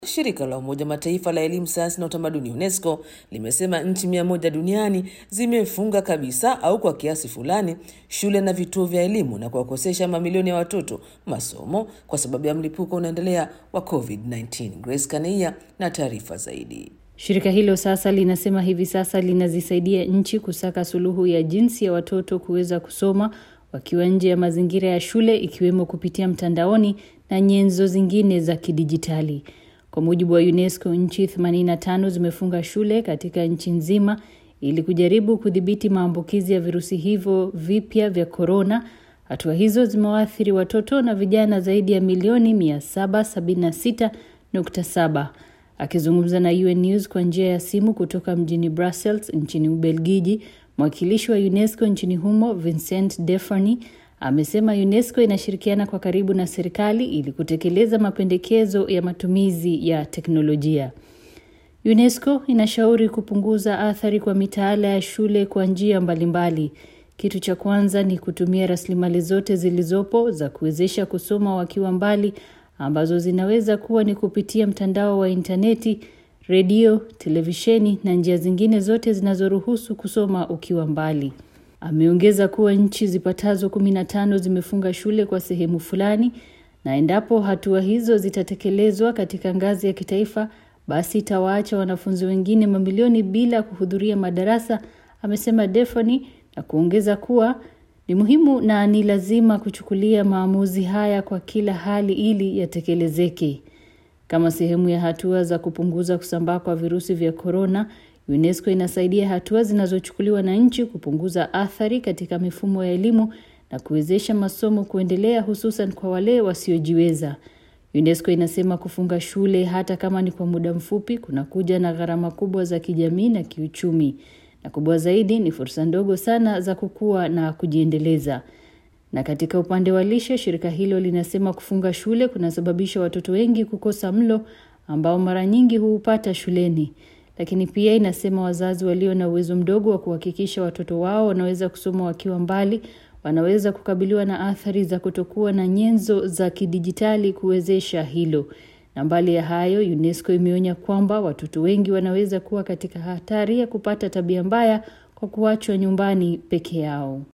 Shirika la Umoja Mataifa la elimu, sayansi na utamaduni UNESCO limesema nchi mia moja duniani zimefunga kabisa au kwa kiasi fulani shule na vituo vya elimu na kuwakosesha mamilioni ya watoto masomo kwa sababu ya mlipuko unaendelea wa COVID-19. Grace Kaneia na taarifa zaidi. Shirika hilo sasa linasema hivi sasa linazisaidia nchi kusaka suluhu ya jinsi ya watoto kuweza kusoma wakiwa nje ya mazingira ya shule ikiwemo kupitia mtandaoni na nyenzo zingine za kidijitali. Kwa mujibu wa UNESCO, nchi 85 zimefunga shule katika nchi nzima ili kujaribu kudhibiti maambukizi ya virusi hivyo vipya vya korona. Hatua hizo zimewaathiri watoto na vijana zaidi ya milioni 776.7. Akizungumza na UN News kwa njia ya simu kutoka mjini Brussels nchini Ubelgiji, mwakilishi wa UNESCO nchini humo Vincent Defany amesema UNESCO inashirikiana kwa karibu na serikali ili kutekeleza mapendekezo ya matumizi ya teknolojia. UNESCO inashauri kupunguza athari kwa mitaala ya shule kwa njia mbalimbali. Kitu cha kwanza ni kutumia rasilimali zote zilizopo za kuwezesha kusoma wakiwa mbali ambazo zinaweza kuwa ni kupitia mtandao wa intaneti, redio, televisheni na njia zingine zote zinazoruhusu kusoma ukiwa mbali. Ameongeza kuwa nchi zipatazo 15 zimefunga shule kwa sehemu fulani na endapo hatua hizo zitatekelezwa katika ngazi ya kitaifa basi itawaacha wanafunzi wengine mamilioni bila kuhudhuria madarasa, amesema Defany na kuongeza kuwa ni muhimu na ni lazima kuchukulia maamuzi haya kwa kila hali ili yatekelezeke. Kama sehemu ya hatua za kupunguza kusambaa kwa virusi vya korona, UNESCO inasaidia hatua zinazochukuliwa na nchi kupunguza athari katika mifumo ya elimu na kuwezesha masomo kuendelea hususan kwa wale wasiojiweza. UNESCO inasema kufunga shule hata kama ni kwa muda mfupi kunakuja na gharama kubwa za kijamii na kiuchumi. Na kubwa zaidi ni fursa ndogo sana za kukua na kujiendeleza. Na katika upande wa lishe, shirika hilo linasema kufunga shule kunasababisha watoto wengi kukosa mlo ambao mara nyingi huupata shuleni. Lakini pia inasema wazazi walio na uwezo mdogo wa kuhakikisha watoto wao wanaweza kusoma wakiwa mbali wanaweza kukabiliwa na athari za kutokuwa na nyenzo za kidijitali kuwezesha hilo. Na mbali ya hayo, UNESCO imeonya kwamba watoto wengi wanaweza kuwa katika hatari ya kupata tabia mbaya kwa kuachwa nyumbani peke yao.